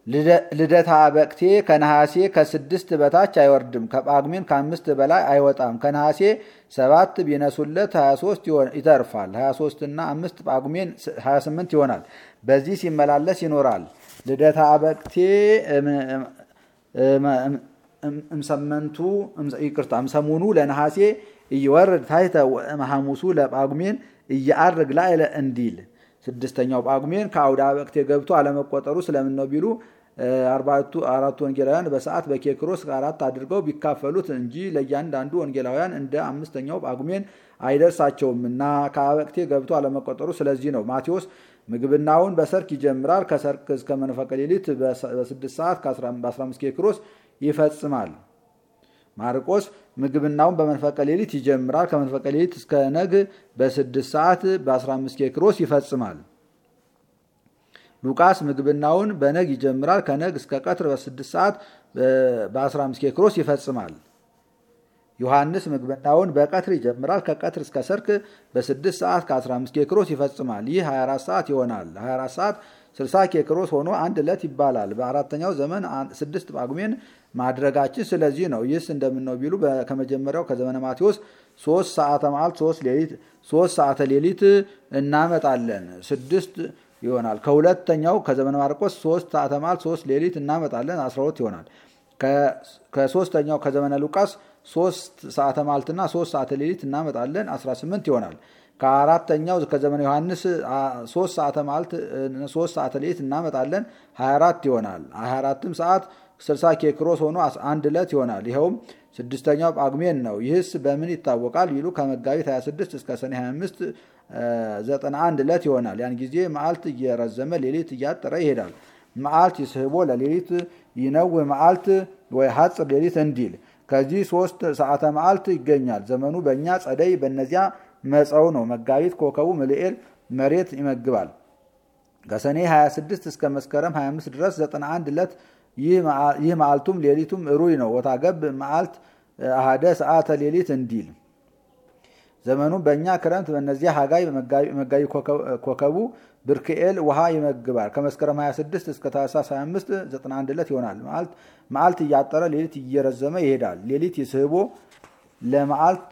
ልደታ በቅቴ ከነሐሴ ከስድስት በታች አይወርድም። ከጳጉሜን ከአምስት በላይ አይወጣም። ከነሐሴ ሰባት ቢነሱለት 23 ይተርፋል። 23 እና አምስት ጳጉሜን 28 ይሆናል። በዚህ ሲመላለስ ይኖራል። ልደታ በቅቴ እምሰመንቱ ይቅርታ እምሰሙኑ ለነሐሴ እየወርድ ታይተ ሐሙሱ ለጳጉሜን እያአርግ ላዕለ እንዲል ስድስተኛው ጳጉሜን ከአውደ በቅቴ ገብቶ አለመቆጠሩ ስለምን ነው ቢሉ አራቱ ወንጌላውያን በሰዓት በኬክሮስ አራት አድርገው ቢካፈሉት እንጂ ለእያንዳንዱ ወንጌላውያን እንደ አምስተኛው ጳጉሜን አይደርሳቸውም እና ከአበቅቴ ገብቶ አለመቆጠሩ ስለዚህ ነው። ማቴዎስ ምግብናውን በሰርክ ይጀምራል። ከሰርክ እስከ መንፈቀ ሌሊት በስድስት ሰዓት በ15 ኬክሮስ ይፈጽማል። ማርቆስ ምግብናውን በመንፈቀ ሌሊት ይጀምራል። ከመንፈቀ ሌሊት እስከ ነግ በስድስት ሰዓት በ15 ኬክሮስ ይፈጽማል። ሉቃስ ምግብናውን በነግ ይጀምራል። ከነግ እስከ ቀትር በስድስት ሰዓት በ15 ኬክሮስ ይፈጽማል። ዮሐንስ ምግብናውን በቀትር ይጀምራል። ከቀትር እስከ ሰርክ በስድስት ሰዓት ከ15 ኬክሮስ ይፈጽማል። ይህ 24 ሰዓት ይሆናል። 24 ሰዓት 60 ኬክሮስ ሆኖ አንድ ዕለት ይባላል። በአራተኛው ዘመን ስድስት ጳጉሜን ማድረጋችን ስለዚህ ነው። ይህስ እንደምነው ቢሉ ከመጀመሪያው ከዘመነ ማቴዎስ ሶስት ሰዓተ መዓልት ሶስት ሰዓተ ሌሊት እናመጣለን ስድስት ይሆናል። ከሁለተኛው ከዘመነ ማርቆስ ሶስት ሰዓተ መዓልት ሶስት ሌሊት እናመጣለን 12 ይሆናል። ከሶስተኛው ከዘመነ ሉቃስ ሶስት ሰዓተ መዓልትና ሶስት ሰዓተ ሌሊት እናመጣለን 18 ይሆናል። ከአራተኛው ከዘመነ ዮሐንስ ሶስት ሰዓተ መዓልት ሶስት ሰዓተ ሌሊት እናመጣለን 24 ይሆናል። 24ም ሰዓት 60 ኬክሮስ ሆኖ አንድ ዕለት ይሆናል። ይኸውም ስድስተኛው ጳጉሜን ነው። ይህስ በምን ይታወቃል ቢሉ ከመጋቢት 26 እስከ ሰኔ 25 91 ዕለት ይሆናል። ያን ጊዜ መዓልት እየረዘመ ሌሊት እያጠረ ይሄዳል። መዓልት ይስህቦ ለሌሊት ይነው መዓልት ወይ ሐጽር ሌሊት እንዲል ከዚህ ሶስት ሰዓተ መዓልት ይገኛል። ዘመኑ በእኛ ጸደይ፣ በእነዚያ መጸው ነው። መጋቢት ኮከቡ ምልኤል መሬት ይመግባል። ከሰኔ 26 እስከ መስከረም 25 ድረስ 91 ዕለት ይህ መዓልቱም ሌሊቱም ሩይ ነው። ወታገብ መዓልት አሃደ ሰዓተ ሌሊት እንዲል ዘመኑም በእኛ ክረምት በእነዚያ ሀጋይ መጋቢ ኮከቡ ብርክኤል ውሃ ይመግባል። ከመስከረም 26 እስከ ታኅሳስ 25 91 ዕለት ይሆናል። መዓልት እያጠረ ሌሊት እየረዘመ ይሄዳል። ሌሊት ይስህቦ ለመዓልት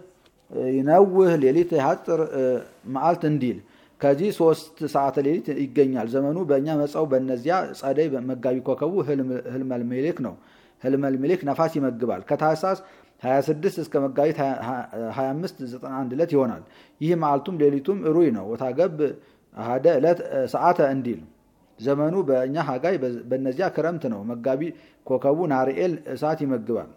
ይነውህ ሌሊት ያጥር መዓልት እንዲል ከዚህ ሶስት ሰዓተ ሌሊት ይገኛል። ዘመኑ በእኛ መጻው በእነዚያ ጸደይ መጋቢ ኮከቡ ህልመልሜሌክ ነው። ህልመልሜሌክ ነፋስ ይመግባል። ከታኅሳስ 26 እስከ መጋቢት 25 91 ዕለት ይሆናል። ይህ መዓልቱም ሌሊቱም ሩይ ነው። ወታገብ አሃደ ዕለት ሰዓተ እንዲል ዘመኑ በእኛ ሀጋይ በእነዚያ ክረምት ነው። መጋቢ ኮከቡ ናርኤል እሳት ይመግባል።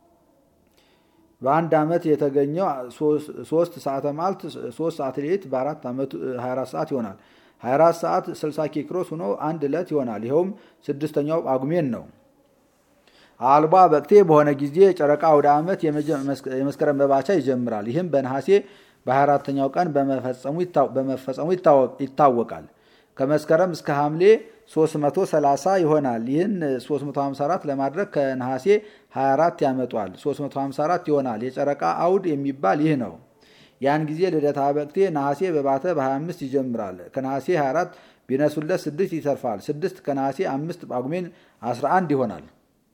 በአንድ ዓመት የተገኘው ሶስት ሰዓተ መዓልት ሶስት ሰዓት ሌሊት በአራት ዓመቱ 24 ሰዓት ይሆናል። 24 ሰዓት 60 ኪክሮስ ሆኖ አንድ ዕለት ይሆናል። ይኸውም ስድስተኛው ጳጉሜን ነው። አልባ በቅቴ በሆነ ጊዜ የጨረቃ አውደ ዓመት የመስከረም መባቻ ይጀምራል። ይህም በነሐሴ በ24ተኛው ቀን በመፈጸሙ ይታወቃል። ከመስከረም እስከ ሐምሌ 330 ይሆናል። ይህን 354 ለማድረግ ከነሐሴ 24 ያመጧል። 354 ይሆናል። የጨረቃ አውድ የሚባል ይህ ነው። ያን ጊዜ ልደታ በቅቴ ነሐሴ በባተ በ25 ይጀምራል። ከነሐሴ 24 ቢነሱለት ስድስት ይተርፋል። ስድስት ከነሐሴ አምስት ጳጉሜን 11 ይሆናል።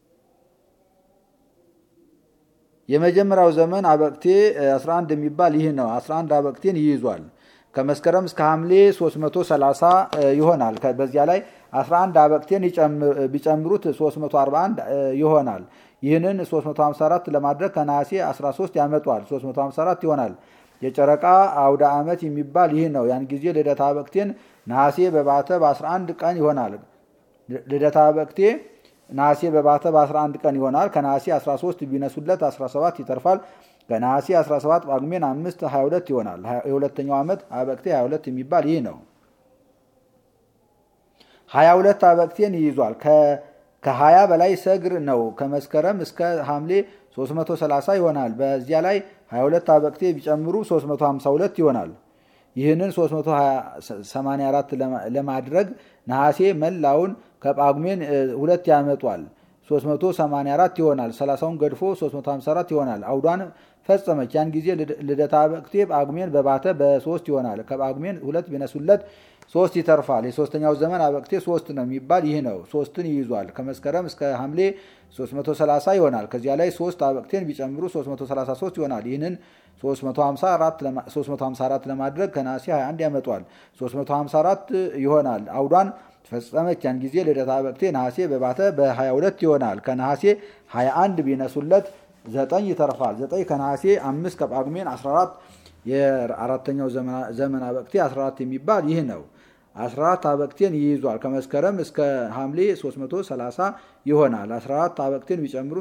የመጀመሪያው ዘመን አበቅቴ 11 የሚባል ይህ ነው። 11 አበቅቴን ይይዟል። ከመስከረም እስከ ሐምሌ 330 ይሆናል። በዚያ ላይ 11 አበቅቴን ቢጨምሩት 341 ይሆናል። ይህንን 354 ለማድረግ ከነሐሴ 13 ያመጧል። 354 ይሆናል። የጨረቃ አውደ ዓመት የሚባል ይህ ነው። ያን ጊዜ ልደታ አበቅቴን ነሐሴ በባተ በ11 ቀን ይሆናል። ልደታ አበቅቴ ነሐሴ በባተ በ11 ቀን ይሆናል። ከነሐሴ 13 ቢነሱለት 17 ይተርፋል። ከነሐሴ 17 ጳጉሜን 5 22 ይሆናል። የሁለተኛው ዓመት አበቅቴ 22 የሚባል ይህ ነው። 22 አበቅቴን ይይዟል። ከ20 በላይ ሰግር ነው። ከመስከረም እስከ ሐምሌ 330 ይሆናል። በዚያ ላይ 22 አበቅቴ ቢጨምሩ 352 ይሆናል። ይህንን 384 ለማድረግ ነሐሴ መላውን ከጳጉሜን ሁለት ያመጧል። 384 ይሆናል። 30ውን ገድፎ 354 ይሆናል። አውዷን ፈጸመች። ያን ጊዜ ልደታ በቅቴ ጳጉሜን በባተ በሶስት ይሆናል። ከጳጉሜን ሁለት ቢነሱለት ሶስት ይተርፋል። የሶስተኛው ዘመን አበቅቴ ሶስት ነው የሚባል ይህ ነው። ሶስትን ይይዟል። ከመስከረም እስከ ሐምሌ 330 ይሆናል። ከዚያ ላይ ሶስት አበቅቴን ቢጨምሩ 333 ይሆናል። ይህንን 354 ለማድረግ ከነሐሴ 21 ያመጧል። 354 ይሆናል። አውዷን ፈጸመች። ያን ጊዜ ልደታ አበቅቴ ነሐሴ በባተ በ22 ይሆናል። ከነሐሴ 21 ቢነሱለት ዘጠኝ ይተርፋል። ዘጠኝ ከነሐሴ አምስት ከጳጉሜን 14 የአራተኛው ዘመን አበቅቴ 14 የሚባል ይህ ነው። 14 አበቅቴን ይይዟል። ከመስከረም እስከ ሐምሌ 330 ይሆናል። 14 አበቅቴን ቢጨምሩ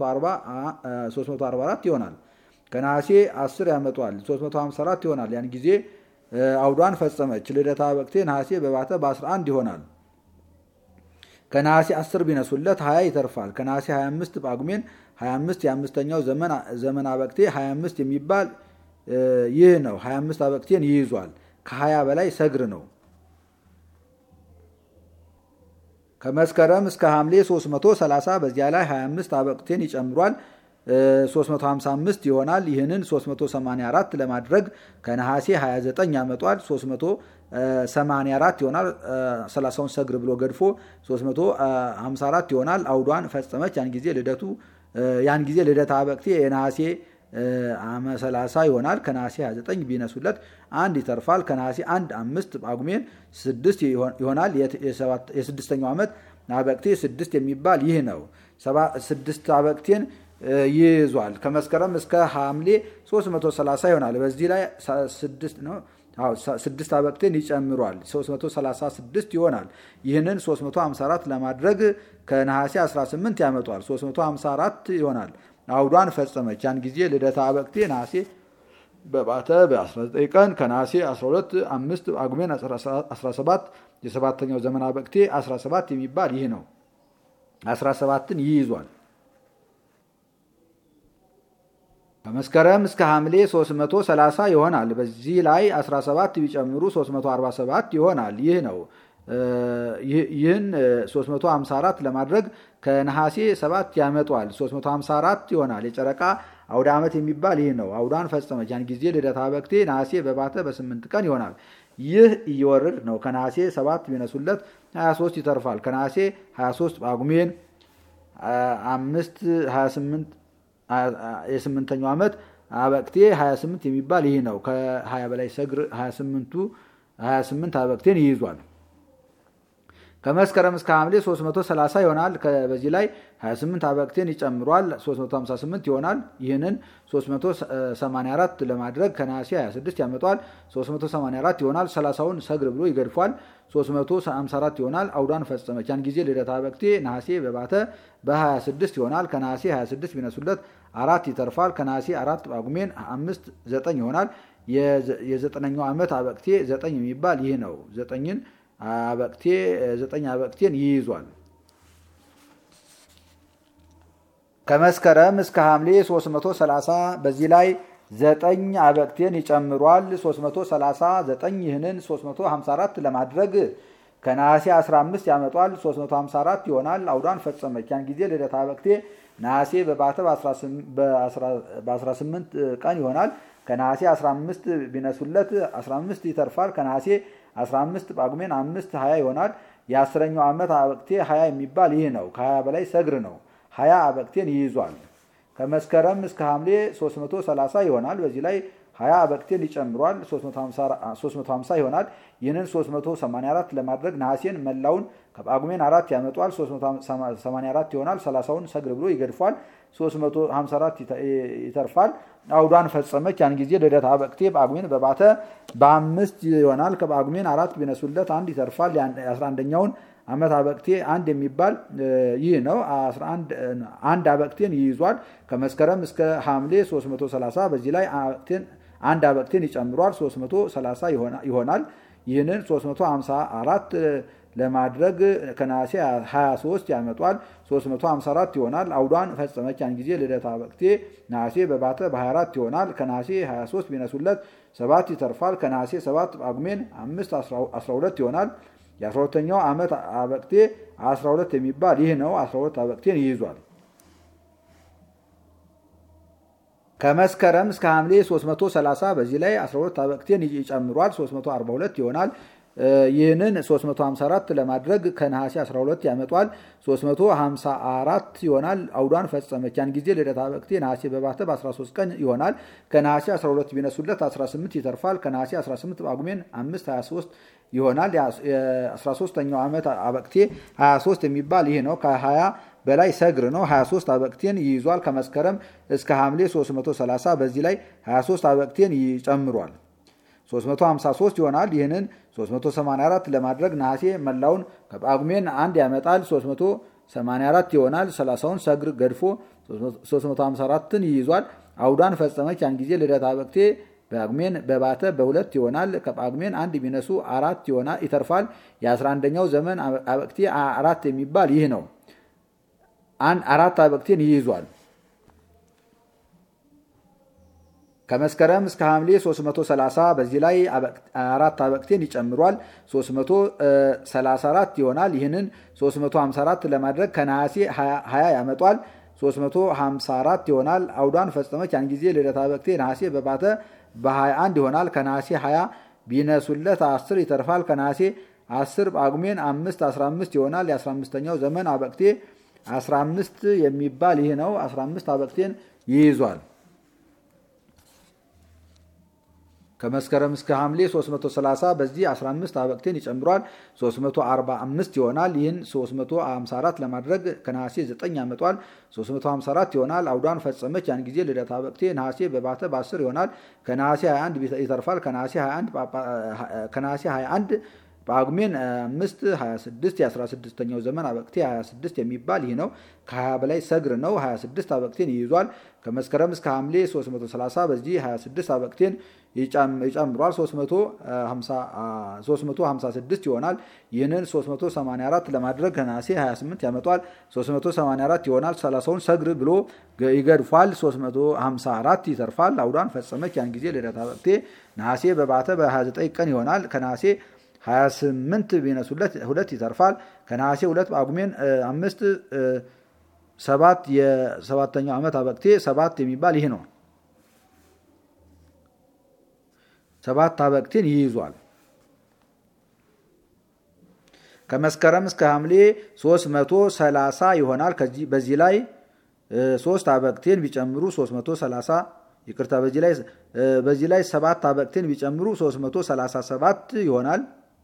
344 ይሆናል። ከነሐሴ 10 ያመጧል። 354 ይሆናል። ያን ጊዜ አውዷን ፈጸመች። ልደታ አበቅቴ ነሐሴ በባተ በ11 ይሆናል። ከነሐሴ 10 ቢነሱለት 20 ይተርፋል። ከነሐሴ 25 ጳጉሜን 25 የአምስተኛው ዘመን አበቅቴ 25 የሚባል ይህ ነው። 25 አበቅቴን ይይዟል። ከ20 በላይ ሰግር ነው። ከመስከረም እስከ ሐምሌ 330 በዚያ ላይ 25 አበቅቴን ይጨምሯል። 355 ይሆናል። ይህንን 384 ለማድረግ ከነሐሴ 29 ያመጧል። 384 ይሆናል። 30ውን ሰግር ብሎ ገድፎ 354 ይሆናል። አውዷን ፈጸመች። ያን ጊዜ ልደቱ ያን ጊዜ ልደታ አበቅቴ የነሐሴ አመ 30 ይሆናል። ከነሐሴ 29 ቢነሱለት አንድ ይተርፋል። ከነሐሴ አንድ አምስት ጳጉሜን ስድስት ይሆናል። የስድስተኛው ዓመት አበቅቴ ስድስት የሚባል ይህ ነው። ስድስት አበቅቴን ይይዟል። ከመስከረም እስከ ሐምሌ 330 ይሆናል። በዚህ ላይ ስድስት አበቅቴን ይጨምሯል። 336 ይሆናል። ይህንን 354 ለማድረግ ከነሐሴ 18 ያመጧል። 354 ይሆናል። አውዷን ፈጸመች። ያን ጊዜ ልደታ አበቅቴ ነሐሴ በባተ በ19 ቀን ከነሐሴ 12 5 ጳጉሜን 17 የሰባተኛው ዘመን አበቅቴ 17 የሚባል ይህ ነው። 17ን ይይዟል። ከመስከረም እስከ ሐምሌ 330 ይሆናል። በዚህ ላይ 17 ቢጨምሩ 347 ይሆናል። ይህ ነው። ይህን 354 ለማድረግ ከነሐሴ 7 ያመጧል። 354 ይሆናል። የጨረቃ አውደ ዓመት የሚባል ይህ ነው። አውዳን ፈጸመች። ያን ጊዜ ልደታ በቅቴ ነሐሴ በባተ በስምንት ቀን ይሆናል። ይህ እየወረድ ነው። ከነሐሴ 7 ቢነሱለት 23 ይተርፋል። ከነሐሴ 23 ጳጉሜን 5 28 የስምንተኛው ዓመት አበቅቴ 28 የሚባል ይህ ነው። ከ20 በላይ ሰግር 28ቱ 28 አበቅቴን ይይዟል። ከመስከረም እስከ ሐምሌ 330 ይሆናል። በዚህ ላይ 28 አበቅቴን ይጨምሯል። 358 ይሆናል። ይህንን 384 ለማድረግ ከነሐሴ 26 ያመጧል። 384 ይሆናል። 30ውን ሰግር ብሎ ይገድፏል። 354 ይሆናል። አውዷን ፈጸመች። ያን ጊዜ ልደታ አበቅቴ ነሐሴ በባተ በ26 ይሆናል። ከነሐሴ 26 ቢነሱለት አራት ይተርፋል። ከነሐሴ አራት ጳጉሜን አምስት ዘጠኝ ይሆናል። የዘጠነኛው ዓመት አበቅቴ ዘጠኝ የሚባል ይህ ነው። ዘጠኝን አበቅቴ ዘጠኝ አበቅቴን ይይዟል። ከመስከረም እስከ ሐምሌ 330 በዚህ ላይ ዘጠኝ አበቅቴን ይጨምሯል። 339 ይህንን 354 ለማድረግ ከነሐሴ 15 ያመጧል። 354 ይሆናል። አውዷን ፈጸመች። ያን ጊዜ ልደታ አበቅቴ ነሐሴ በባተ በ18 ቀን ይሆናል። ከነሐሴ 15 ቢነሱለት 15 ይተርፋል። ከነሐሴ 15 ጳጉሜን 5 20 ይሆናል። የአስረኛው ዓመት አበቅቴ 20 የሚባል ይህ ነው። ከ20 በላይ ሰግር ነው። 20 አበቅቴን ይይዟል። ከመስከረም እስከ ሐምሌ 330 ይሆናል። በዚህ ላይ 20 አበቅቴን ይጨምሯል። 350 ይሆናል። ይህንን 384 ለማድረግ ነሐሴን መላውን ከጳጉሜን አራት ያመጧል። 384 ይሆናል። 30ውን ሰግር ብሎ ይገድፏል። 354 ይተርፋል። አውዷን ፈጸመች። ያን ጊዜ ልደታ አበቅቴ ጳጉሜን በባተ በአምስት ይሆናል። ከጳጉሜን አራት ቢነሱለት አንድ ይተርፋል። የ11ኛውን ዓመት አበቅቴ አንድ የሚባል ይህ ነው። አንድ አበቅቴን ይይዟል። ከመስከረም እስከ ሐምሌ 330 በዚህ ላይ አንድ አበቅቴን ይጨምሯል። 330 ይሆናል። ይህንን 354 ለማድረግ ከነሐሴ 23 ያመጧል። 354 ይሆናል። አውዷን ፈጸመች። ያን ጊዜ ልደታ አበቅቴ ነሐሴ በባተ በ24 ይሆናል። ከነሐሴ 23 ቢነሱለት ሰባት ይተርፋል። ከነሐሴ 7 ጳጉሜን 5 12 ይሆናል። የ12ተኛው ዓመት አበቅቴ 12 የሚባል ይህ ነው። 12 አበቅቴን ይይዟል። ከመስከረም እስከ ሐምሌ 330 በዚህ ላይ 12 አበቅቴን ይጨምሯል። 342 ይሆናል። ይህንን 354 ለማድረግ ከነሐሴ 12 ያመጧል። 354 ይሆናል። አውዷን ፈጸመች። ያን ጊዜ ልደታ በቅቴ ነሐሴ በባተ በ13 ቀን ይሆናል። ከነሐሴ 12 ቢነሱለት 18 ይተርፋል። ከነሐሴ 18 ጳጉሜን 5 23 ይሆናል። የ13ኛው ዓመት አበቅቴ 23 የሚባል ይህ ነው። ከ20 በላይ ሰግር ነው። 23 አበቅቴን ይይዟል። ከመስከረም እስከ ሐምሌ 330 በዚህ ላይ 23 አበቅቴን ይጨምሯል። 353 ይሆናል። ይህንን 384 ለማድረግ ነሐሴ መላውን ከጳጉሜን አንድ ያመጣል። 384 ይሆናል። 30ውን ሰግር ገድፎ 354ን ይይዟል። አውዷን ፈጸመች። ያን ጊዜ ልደታ በቅቴ ጳጉሜን በባተ በሁለት ይሆናል። ከጳጉሜን አንድ ቢነሱ አራት ይሆናል ይተርፋል። የ11ኛው ዘመን አበቅቴ አራት የሚባል ይህ ነው። አራት አበቅቴን ይይዟል። ከመስከረም እስከ ሐምሌ 330 በዚህ ላይ አራት አበቅቴን ይጨምሯል። 334 ይሆናል። ይህንን 354 ለማድረግ ከነሐሴ 20 ያመጧል። 354 ይሆናል። አውዷን ፈጸመች። ያን ጊዜ ልደታ በቅቴ ነሐሴ በባተ በ21 ይሆናል። ከነሐሴ 20 ቢነሱለት 10 ይተርፋል። ከነሐሴ 10 ጳጉሜን 5 15 ይሆናል። የ15ኛው ዘመን አበቅቴ 15 የሚባል ይህ ነው። 15 አበቅቴን ይይዟል። ከመስከረም እስከ ሐምሌ 330 በዚህ 15 አበቅቴን ይጨምሯል። 345 ይሆናል። ይህን 354 ለማድረግ ከነሐሴ 9 ያመጧል። 354 ይሆናል። አውዷን ፈጸመች። ያን ጊዜ ልደታ አበቅቴ ነሐሴ በባተ በ10 ይሆናል። ከነሐሴ 21 ይተርፋል። ከነሐሴ 21 ጳጉሜን 5 26 የ16ኛው ዘመን አበቅቴ 26 የሚባል ይህ ነው። ከ20 በላይ ሰግር ነው። 26 አበቅቴን ይይዟል። ከመስከረም እስከ ሐምሌ 330 በዚህ 26 አበቅቴን ይጨምሯል። 356 ይሆናል። ይህንን 384 ለማድረግ ከነሐሴ 28 ያመጧል። 384 ይሆናል። 30ውን ሰግር ብሎ ይገድፏል። 354 ይተርፋል። አውዷን ፈጸመች። ያን ጊዜ ልደታ አበቅቴ ነሐሴ በባተ በ29 ቀን ይሆናል። ከነሐሴ 28 ቢነሱለት ሁለት ይተርፋል። ከነሐሴ ሁለት ጳጉሜን አምስት ሰባት የሰባተኛው ዓመት አበቅቴ ሰባት የሚባል ይህ ነው። ሰባት አበቅቴን ይይዟል። ከመስከረም እስከ ሐምሌ 330 ይሆናል። በዚህ ላይ ሶስት አበቅቴን ቢጨምሩ 330 ይቅርታ፣ በዚህ ላይ ሰባት አበቅቴን ቢጨምሩ 337 ይሆናል።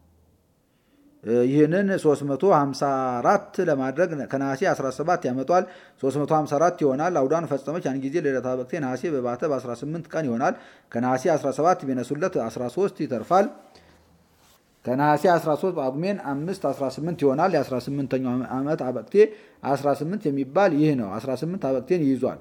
ይህንን 354 ለማድረግ ከነሐሴ 17 ያመጧል። 354 ይሆናል። አውዷን ፈጸመች። ያን ጊዜ ልደታ በቅቴ ነሐሴ በባተ በ18 ቀን ይሆናል። ከነሐሴ 17 ቢነሱለት 13 ይተርፋል። ከነሐሴ 13 ጳጉሜን 5 18 ይሆናል። የ18ኛው ዓመት አበቅቴ 18 የሚባል ይህ ነው። 18 አበቅቴን ይይዟል።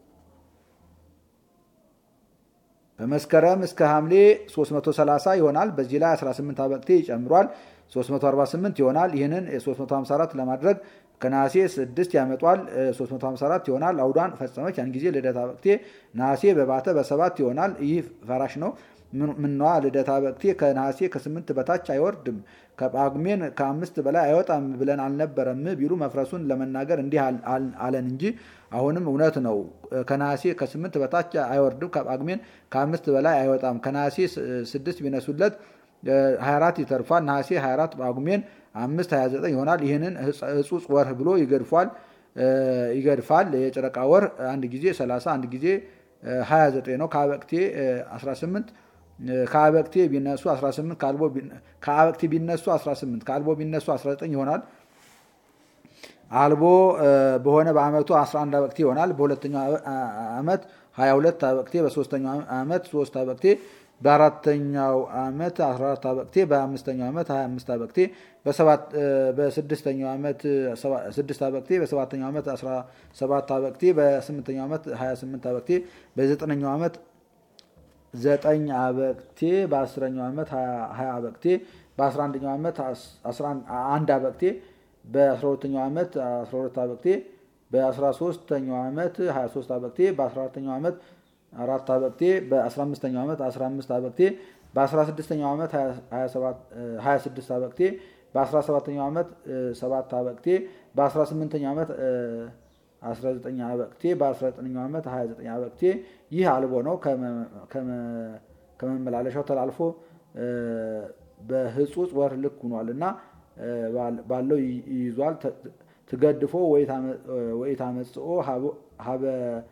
በመስከረም እስከ ሐምሌ 330 ይሆናል። በዚህ ላይ 18 አበቅቴ ይጨምሯል። 348 ይሆናል። ይህንን 354 ለማድረግ ከነሐሴ 6 ያመጧል። 354 ይሆናል። አውዷን ፈጸመች። ያን ጊዜ ልደታ በቅቴ ነሐሴ በባተ በሰባት ይሆናል። ይህ ፈራሽ ነው። ምነዋ ልደታ በቅቴ ከነሐሴ ከስምንት በታች አይወርድም ከጳጉሜን ከአምስት በላይ አይወጣም ብለን አልነበረም ቢሉ መፍረሱን ለመናገር እንዲህ አለን እንጂ አሁንም እውነት ነው። ከነሐሴ ከስምንት በታች አይወርድም ከጳጉሜን ከአምስት በላይ አይወጣም። ከነሐሴ ስድስት ቢነሱለት 24 ይተርፋል። ነሐሴ 24 ጳጉሜን 5 29 ይሆናል። ይህንን ሕጹጽ ወርህ ብሎ ይገድፏል ይገድፋል። የጨረቃ ወር አንድ ጊዜ 30 አንድ ጊዜ 29 ነው። ከአበቅቴ 18 ከአበቅቴ ቢነሱ 18 ከአበቅቴ ቢነሱ 18 ከአልቦ ቢነሱ 19 ይሆናል። አልቦ በሆነ በአመቱ 11 አበቅቴ ይሆናል። በሁለተኛው ዓመት 22 አበቅቴ፣ በሶስተኛው ዓመት 3 አበቅቴ በአራተኛው ዓመት 14 አበቅቴ በአምስተኛው ዓመት 25 አበቅቴ በስድስተኛው ዓመት 6 አበቅቴ በሰባተኛው ዓመት 17 አበቅቴ በስምንተኛው ዓመት 28 አበቅቴ በዘጠነኛው ዓመት 9 አበቅቴ በአስረኛው ዓመት 20 አበቅቴ በ11ኛው ዓመት 1 አበቅቴ በ12ኛው ዓመት 12 አበቅቴ በ13ኛው ዓመት 23 አበቅቴ በ14ኛው ዓመት አራት አበቅቴ በ15ኛው ዓመት 15 አበቅቴ በ16ኛው ዓመት 26 አበቅቴ በ17ኛው ዓመት 7 አበቅቴ በ18ኛው ዓመት 19 አበቅቴ በ19ኛው ዓመት 29 አበቅቴ ይህ አልቦ ነው። ከመመላለሻው ተላልፎ በህጹጽ ወር ልክ ሆኗል እና ባለው ይይዟል። ትገድፎ ወይ ታመጽኦ ሀበ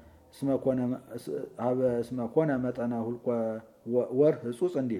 እስመኮነ መጠነ ሁልቆ ወር ህጹጽ እንዲል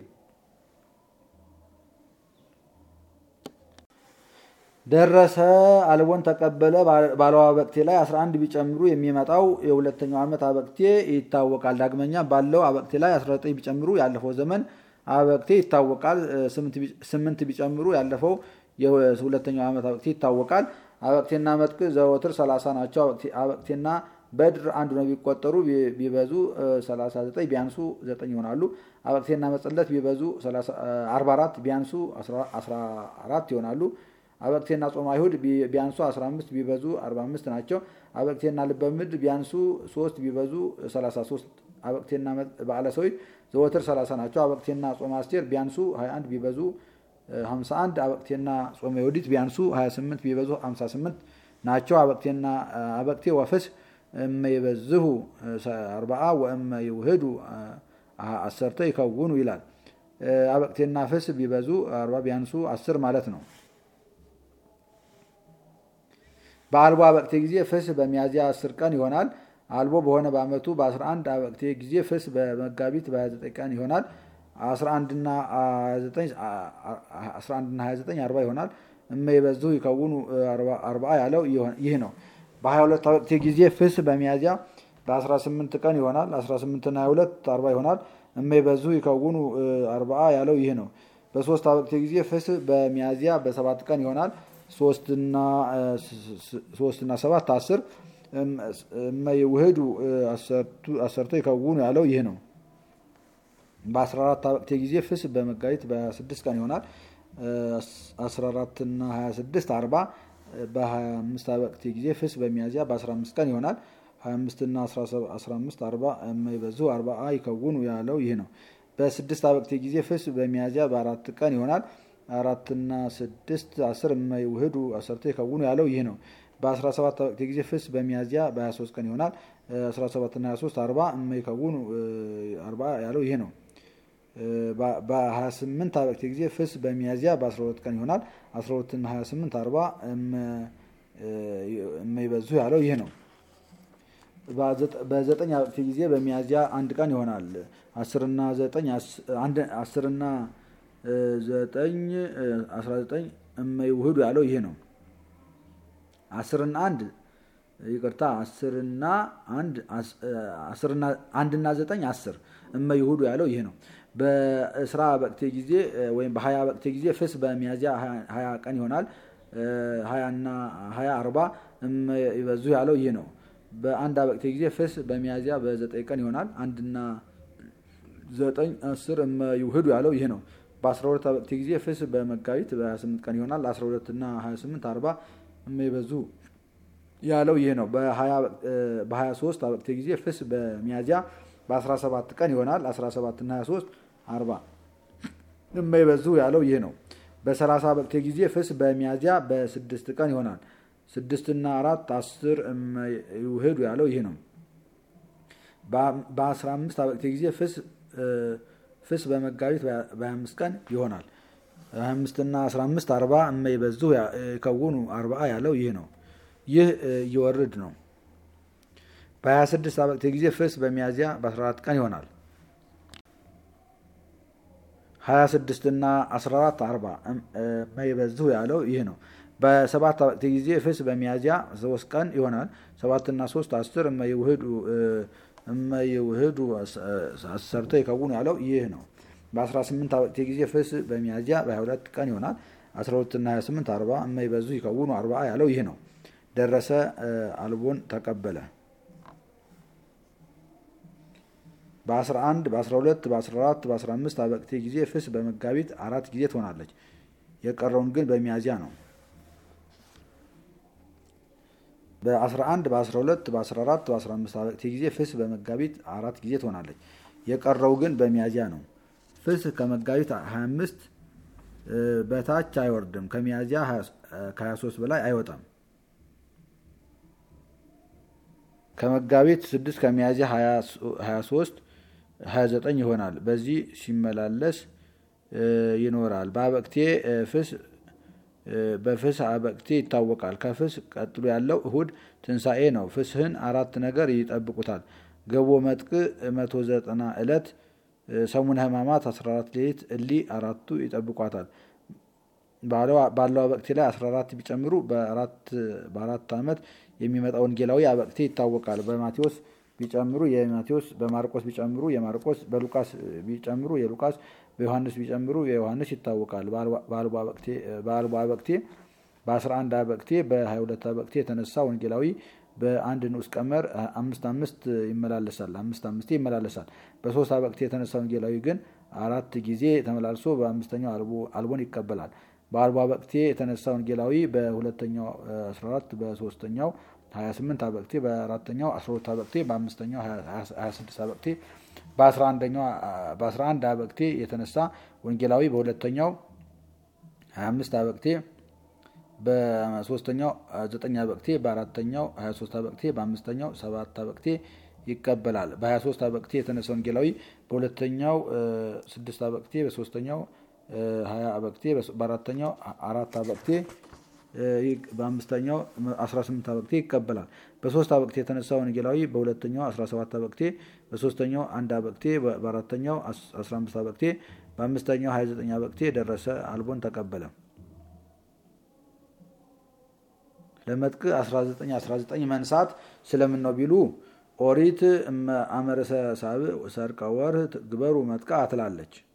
ደረሰ አልቦን ተቀበለ ባለው አበቅቴ ላይ 11 ቢጨምሩ የሚመጣው የሁለተኛው ዓመት አበቅቴ ይታወቃል። ዳግመኛ ባለው አበቅቴ ላይ 19 ቢጨምሩ ያለፈው ዘመን አበቅቴ ይታወቃል። ስምንት ቢጨምሩ ያለፈው የሁለተኛው ዓመት አበቅቴ ይታወቃል። አበቅቴና መጥቅ ዘወትር 30 ናቸው። አበቅቴና በድር አንዱ ነው ቢቆጠሩ ቢበዙ 39 ቢያንሱ 9 ይሆናሉ። አበቅቴና መጸለት ቢበዙ 44 ቢያንሱ 14 ይሆናሉ። አበቅቴና ጾመ አይሁድ ቢያንሱ 15 ቢበዙ 45 ናቸው። አበቅቴና ልበ ምድር ቢያንሱ 3 ቢበዙ 33። አበቅቴና በዓለ ሰዊት ዘወትር 30 ናቸው። አበቅቴና ጾመ አስቴር ቢያንሱ 21 ቢበዙ 51። አበቅቴና ጾመ ዮዲት ቢያንሱ 28 ቢበዙ 58 ናቸው። አበቅቴና አበቅቴ ወፍስ እመ ይበዝሁ አርባዓ ወእመ ይውህዱ አሰርተ ይከውኑ ይላል። አበቅቴና ፍስ ቢበዙ አርባ ቢያንሱ አስር ማለት ነው። በአልቦ አበቅቴ ጊዜ ፍስ በሚያዝያ አስር ቀን ይሆናል። አልቦ በሆነ በዓመቱ በ11 አበቅቴ ጊዜ ፍስ በመጋቢት በ29 ቀን ይሆናል። 11ና 29 አርባ ይሆናል። እመ ይበዙ ይከውኑ አርባ ያለው ይህ ነው። በ22 አበቅቴ ጊዜ ፍስ በሚያዝያ በ18 ቀን ይሆናል። 18ና 22 አርባ ይሆናል። እመ ይበዙ ይከውኑ አርባ ያለው ይህ ነው። በሶስት አበቅቴ ጊዜ ፍስ በሚያዝያ በሰባት ቀን ይሆናል። ሶስትና ሰባት አስር እመይውህዱ አሰርቶ ይከውኑ ያለው ይህ ነው። በ14 አበቅቴ ጊዜ ፍስ በመጋቢት በ26 ቀን ይሆናል። 14ና 26 40 በ25 አበቅቴ ጊዜ ፍስ በሚያዝያ በ15 ቀን ይሆናል። 25ና 15 40 የማይበዙ 40 ይከውኑ ያለው ይህ ነው። በስድስት አበቅቴ ጊዜ ፍስ በሚያዝያ በአራት ቀን ይሆናል። አራትና ስድስት አስር የማይውህዱ አሰርቶ ይከውኑ ያለው ይህ ነው። በ17 አበቅቴ ጊዜ ፍስ በሚያዝያ በ23 ቀን ይሆናል። 17ና 23 40 የማይከውኑ 40 ያለው ይህ ነው። በ28 አበቅቴ ጊዜ ፍስ በሚያዝያ በ12 ቀን ይሆናል። 12ና 28 40 የማይበዙ ያለው ይህ ነው። በዘጠኝ አበቅቴ ጊዜ በሚያዝያ አንድ ቀን ይሆናል። አስርና ዘጠኝ አስርና ዘጠኝ አስራ ዘጠኝ እመይውህዱ ያለው ይሄ ነው። አስርና አንድ ይቅርታ፣ አስርና አንድ አስርና አንድና ዘጠኝ አስር እመይውህዱ ያለው ይሄ ነው። በእስራ በቅቴ ጊዜ ወይም በሀያ በቅቴ ጊዜ ፍስ በሚያዝያ ሀያ ቀን ይሆናል። ሀያና ሀያ አርባ እመይበዙ ያለው ይህ ነው። በአንድ አበቅቴ ጊዜ ፍስ በሚያዝያ በዘጠኝ ቀን ይሆናል። አንድና ዘጠኝ አስር እመይውህዱ ያለው ይህ ነው። በ12 አበቅቴ ጊዜ ፍስ በመጋቢት በ28 ቀን ይሆናል። 12 እና 28 40 የማይበዙ ያለው ይህ ነው። በ23 አበቅቴ ጊዜ ፍስ በሚያዝያ በ17 ቀን ይሆናል። 17 እና 23 40 የማይበዙ ያለው ይህ ነው። በ30 አበቅቴ ጊዜ ፍስ በሚያዝያ በስድስት ቀን ይሆናል። ስድስትና አራት አስር የማይውህዱ ያለው ይህ ነው። በ15 አበቅቴ ጊዜ ፍስ ፍስ በመጋቢት በ25 ቀን ይሆናል። 25 እና 15 40 የማይበዙ የከውኑ 40 ያለው ይህ ነው። ይህ እየወርድ ነው። በ26 አበቅቴ ጊዜ ፍስ በሚያዝያ በ14 ቀን ይሆናል። 26 እና 14 40 የማይበዙ ያለው ይህ ነው። በሰባት አበቅቴ ጊዜ ፍስ በሚያዝያ 3 ቀን ይሆናል። 7 እና 3 10 የማይውህዱ እመይውህዱ አሰርቶ ይከውኑ ያለው ይህ ነው። በ18 አበቅቴ ጊዜ ፍስ በሚያዝያ በ22 ቀን ይሆናል። 12 እና 28 40 እመይበዙ ይከውኑ 40 ያለው ይህ ነው። ደረሰ አልቦን ተቀበለ። በ11 በ12 በ14 በ15 አበቅቴ ጊዜ ፍስ በመጋቢት አራት ጊዜ ትሆናለች። የቀረውን ግን በሚያዝያ ነው። በ11 በ12 በ14 በ15 አበቅቴ ጊዜ ፍስ በመጋቢት አራት ጊዜ ትሆናለች። የቀረው ግን በሚያዝያ ነው። ፍስ ከመጋቢት 25 በታች አይወርድም። ከሚያዝያ ከ23 በላይ አይወጣም። ከመጋቢት 6 ከሚያዝያ 23 29 ይሆናል። በዚህ ሲመላለስ ይኖራል። በአበቅቴ ፍስ በፍስ አበቅቴ ይታወቃል። ከፍስ ቀጥሎ ያለው እሁድ ትንሣኤ ነው። ፍስህን አራት ነገር ይጠብቁታል። ገቦ መጥቅ መቶ ዘጠና ዕለት ሰሙነ ሕማማት 14 ሌሊት እሊ አራቱ ይጠብቋታል። ባለው አበቅቴ ላይ 14 ቢጨምሩ በአራት ዓመት የሚመጣ ወንጌላዊ አበቅቴ ይታወቃል። በማቴዎስ ቢጨምሩ የማቴዎስ በማርቆስ ቢጨምሩ የማርቆስ በሉቃስ ቢጨምሩ የሉቃስ በዮሐንስ ቢጨምሩ የዮሐንስ ይታወቃል። በአልቦ አበቅቴ በ11 አበቅቴ በ22 አበቅቴ የተነሳ ወንጌላዊ በአንድ ንዑስ ቀመር አምስት አምስት ይመላለሳል አምስት አምስቴ ይመላለሳል። በሶስት አበቅቴ የተነሳ ወንጌላዊ ግን አራት ጊዜ ተመላልሶ በአምስተኛው አልቦን ይቀበላል። በአልቦ አበቅቴ የተነሳ ወንጌላዊ በሁለተኛው 14 በሶስተኛው 28 አበቅቴ በአራተኛው 12 አበቅቴ በአምስተኛው 26 አበቅቴ በ11 አበቅቴ የተነሳ ወንጌላዊ በሁለተኛው 25 አበቅቴ በሶስተኛው 9 አበቅቴ በአራተኛው 23 አበቅቴ በአምስተኛው 7 አበቅቴ ይቀበላል። በ23 አበቅቴ የተነሳ ወንጌላዊ በሁለተኛው 6 አበቅቴ በሶስተኛው 20 አበቅቴ በአራተኛው አራት አበቅቴ በአምስተኛው 18 አበቅቴ ይቀበላል። በሶስት አበቅቴ የተነሳ ወንጌላዊ በሁለተኛው 17 አበቅቴ በሶስተኛው አንድ አበቅቴ በአራተኛው 15 አበቅቴ በአምስተኛው 29 አበቅቴ ደረሰ አልቦን ተቀበለ። ለመጥቅ 19 19 መንሳት ስለምን ነው ቢሉ ኦሪት አመረሰ ሳብዕ ሰርቀ ወርህ ግበሩ መጥቃ ትላለች።